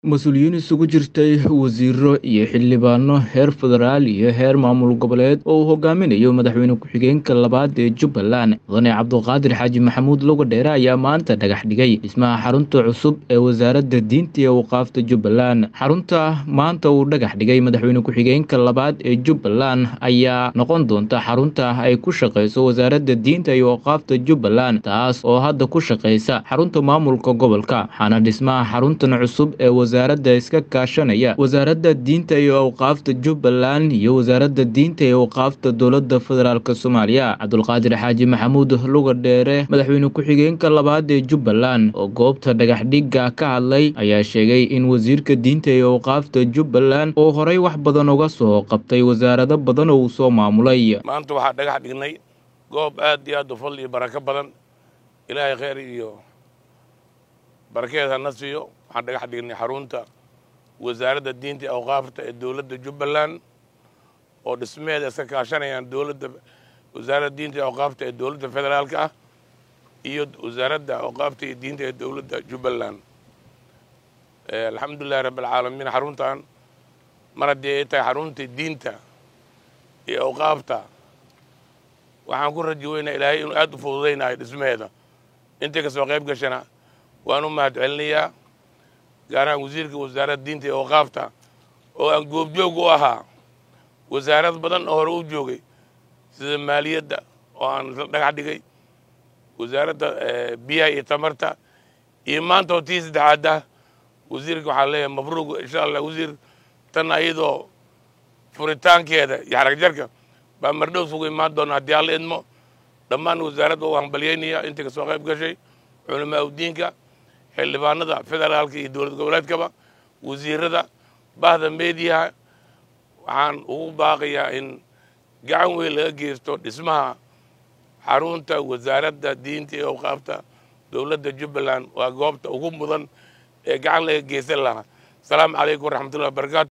mas-uuliyiin isugu jirtay wasiiro iyo xildhibaano heer federaal iyo heer maamul goboleed oo uu hogaaminayo madaxweyne ku-xigeenka labaad ee jubbaland mudane cabduqaadir xaaji maxamuud logodheere ayaa maanta dhagax dhigay dhismaha xarunta cusub ee wasaaradda diinta iyo waqaafta jubbaland xarunta maanta uu dhagax dhigay madaxweyne ku-xigeenka labaad ee jubbaland ayaa noqon doonta xarunta ay ku shaqeyso wasaaradda diinta iyo waqaafta jubbaland taas oo hadda ku shaqeysa xarunta maamulka gobolka waxaana dhismaha xaruntan cusub ee wasaaradda iska kaashanaya wasaaradda diinta iyo awqaafta jubbaland iyo wasaaradda diinta iyo awqaafta dowladda federaalk soomaaliya cabdulqaadir xaaji maxamuud lugadheere madaxweyne ku-xigeenka labaad ee jubbaland oo goobta dhagaxdhigga ka hadlay ayaa sheegay in wasiirka diinta iyo awqaafta jubbaland oo horey wax badan uga soo qabtay wasaarado badan oo uu soo maamulay maanta waxaa dhagax dhignay goob aad iyo aad u fadli iyo barako badan ilaahay kheyr iyo barakeed hana siiyo waxaan dhagax dhignay xarunta wasaaradda diinta iyo awqaafta ee dowladda jubbaland oo dhismeeda iska kaashanayaan dowladda wasaaradda diinta iyo awqaafta ee dowladda federaalka ah iyo wasaaradda awqaafta iyo diinta ee dowladda jubbaland alxamdulillahi rabbi alcaalamiin xaruntan mar haddii ay tahay xarunta diinta iyo awqaafta waxaan ku raji weynaa ilaahay inuu aad u fududaynayo dhismaheeda intay kasoo qayb gashana waan u mahad celinayaa gaar ahaan wasiirka wasaaradda diinta iyo awqaafta oo aan goobjoog u ahaa wasaarad badan oo hore u joogay sida maaliyadda oo aan isla dhagax dhigay wasaaradda biyaha iyo tamarta iyo maanta oo tii saddexaad ah wasiirka waxaa leeyahay mabruuq insha allah wasiir tan ayadoo furitaankeeda iyo xarag jarka baa mardhow sugu imaan doona haddii alla idmo dhammaan wasaaradda u hambalyaynaya intay kasoo qayb gashay culamaa udiinka xildhibaanada federaalka iyo dowlad goboleedkaba wasiirada bahda meediyaha waxaan ugu baaqayaa in gacan weyn laga geysto dhismaha xarunta wasaaradda diinta iyo awqaafta dowladda jubbaland waa goobta ugu mudan ee gacan laga geysan lahaa asalaamu calaykum waraxmatullahi wabarakatu